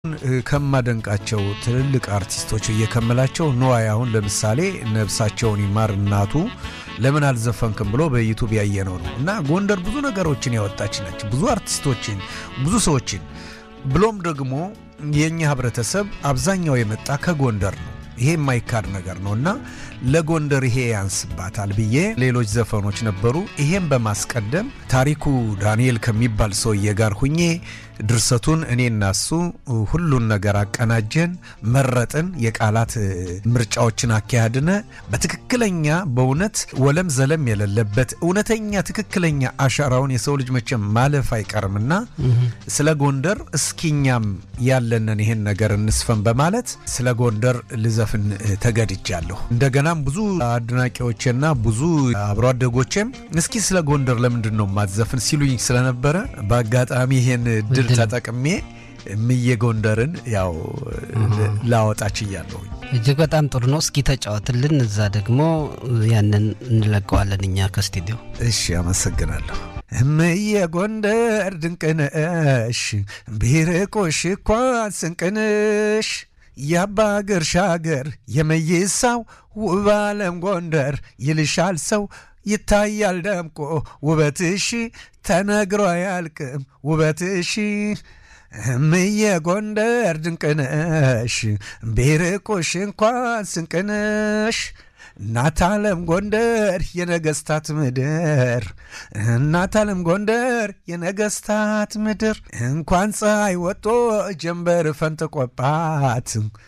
ከማደንቃቸው ትልልቅ አርቲስቶች እየከመላቸው ነዋይ አሁን ለምሳሌ ነብሳቸውን ይማር እናቱ ለምን አልዘፈንክም ብሎ በዩቱብ ያየነው ነው እና ጎንደር ብዙ ነገሮችን ያወጣች ነች። ብዙ አርቲስቶችን፣ ብዙ ሰዎችን ብሎም ደግሞ የእኛ ህብረተሰብ አብዛኛው የመጣ ከጎንደር ነው። ይሄ የማይካድ ነገር ነው እና ለጎንደር ይሄ ያንስባታል ብዬ ሌሎች ዘፈኖች ነበሩ። ይሄም በማስቀደም ታሪኩ ዳንኤል ከሚባል ሰውዬ ጋር ሁኜ ድርሰቱን እኔና እሱ ሁሉን ነገር አቀናጀን፣ መረጥን። የቃላት ምርጫዎችን አካሄድነ በትክክለኛ በእውነት ወለም ዘለም የሌለበት እውነተኛ ትክክለኛ አሻራውን የሰው ልጅ መቼም ማለፍ አይቀርምና ስለ ጎንደር እስኪኛም ያለንን ይሄን ነገር እንስፈን በማለት ስለ ጎንደር ልዘፍን ተገድጃለሁ። እንደገናም ብዙ አድናቂዎቼና ብዙ አብሮ አደጎቼም እስኪ ስለ ጎንደር ለምንድን ነው ማትዘፍን ሲሉኝ ስለነበረ በአጋጣሚ ይሄን ድል ተጠቅሜ እምዬ ጎንደርን ያው ላወጣች እያለሁኝ እጅግ በጣም ጥሩ ነው። እስኪ ተጫወትልን፣ እዛ ደግሞ ያንን እንለቀዋለን እኛ ከስቱዲዮ። እሺ፣ አመሰግናለሁ። እምዬ ጎንደር ድንቅነሽ ቢርቆሽ እንኳን ስንቅንሽ የአባ ግርሻ ሀገር የመይሳው ውብ ዓለም ጎንደር ይልሻል ሰው ይታያል ደምቆ ውበትሽ ተነግሮ አያልቅም ውበትሽ እምዬ ጎንደር ድንቅነሽ ቢርቁሽ እንኳን ስንቅንሽ እናት ዓለም ጎንደር የነገስታት ምድር እናት ዓለም ጎንደር የነገስታት ምድር እንኳን ፀሐይ ወጦ ጀንበር ፈንጥቆባት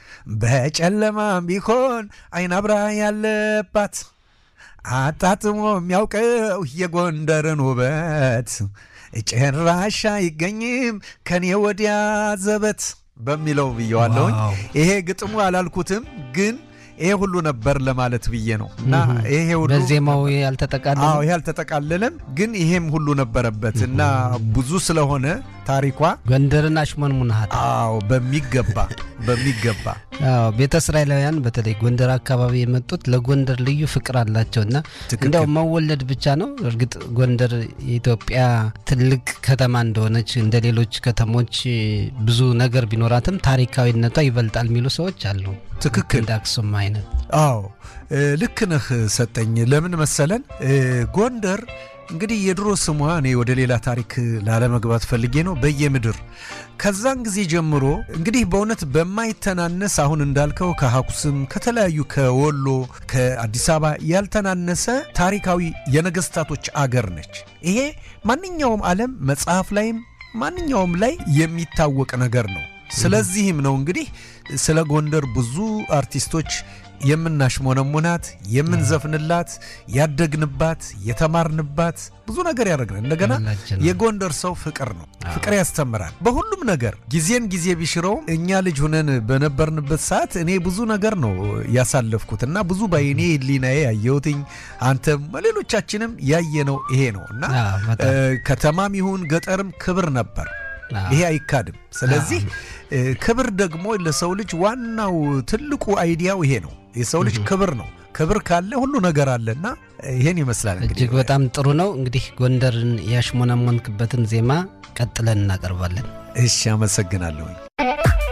በጨለማም ቢሆን አይን አብራ ያለባት አጣጥሞ የሚያውቀው የጎንደርን ውበት ጭራሽ አይገኝም ከኔ ወዲያ ዘበት በሚለው ብየዋለሁኝ። ይሄ ግጥሙ አላልኩትም ግን ይሄ ሁሉ ነበር ለማለት ብዬ ነው እና ይሄ ሁሉ በዜማው ያልተጠቃለለ አዎ ይሄ አልተጠቃለለም፣ ግን ይሄም ሁሉ ነበረበት እና ብዙ ስለሆነ ታሪኳ ጎንደርን አሽሞንሙናሃት። አዎ በሚገባ በሚገባ አዎ ቤተ እስራኤላውያን በተለይ ጎንደር አካባቢ የመጡት ለጎንደር ልዩ ፍቅር አላቸው እና እንዲያው መወለድ ብቻ ነው። እርግጥ ጎንደር የኢትዮጵያ ትልቅ ከተማ እንደሆነች እንደ ሌሎች ከተሞች ብዙ ነገር ቢኖራትም ታሪካዊነቷ ይበልጣል የሚሉ ሰዎች አሉ። ትክክል እንደ አክሱም አይነት። አዎ ልክ ነህ ሰጠኝ። ለምን መሰለን ጎንደር እንግዲህ የድሮ ስሟ እኔ ወደ ሌላ ታሪክ ላለመግባት ፈልጌ ነው በየምድር ከዛን ጊዜ ጀምሮ እንግዲህ በእውነት በማይተናነስ አሁን እንዳልከው ከሐኩስም ከተለያዩ ከወሎ ከአዲስ አበባ ያልተናነሰ ታሪካዊ የነገስታቶች አገር ነች። ይሄ ማንኛውም ዓለም መጽሐፍ ላይም ማንኛውም ላይ የሚታወቅ ነገር ነው። ስለዚህም ነው እንግዲህ ስለ ጎንደር ብዙ አርቲስቶች የምናሽሞነሙናት የምንዘፍንላት ያደግንባት የተማርንባት ብዙ ነገር ያደረግን። እንደገና የጎንደር ሰው ፍቅር ነው። ፍቅር ያስተምራል በሁሉም ነገር። ጊዜን ጊዜ ቢሽረውም እኛ ልጅ ሁነን በነበርንበት ሰዓት እኔ ብዙ ነገር ነው ያሳለፍኩት እና ብዙ በአይኔ ህሊናዬ ያየሁትኝ አንተም ሌሎቻችንም ያየነው ይሄ ነው እና ከተማም ይሁን ገጠርም ክብር ነበር። ይሄ አይካድም። ስለዚህ ክብር ደግሞ ለሰው ልጅ ዋናው ትልቁ አይዲያው ይሄ ነው። የሰው ልጅ ክብር ነው። ክብር ካለ ሁሉ ነገር አለና ይሄን ይመስላል። እጅግ በጣም ጥሩ ነው። እንግዲህ ጎንደርን ያሽሞነሞንክበትን ዜማ ቀጥለን እናቀርባለን። እሺ፣ አመሰግናለሁኝ።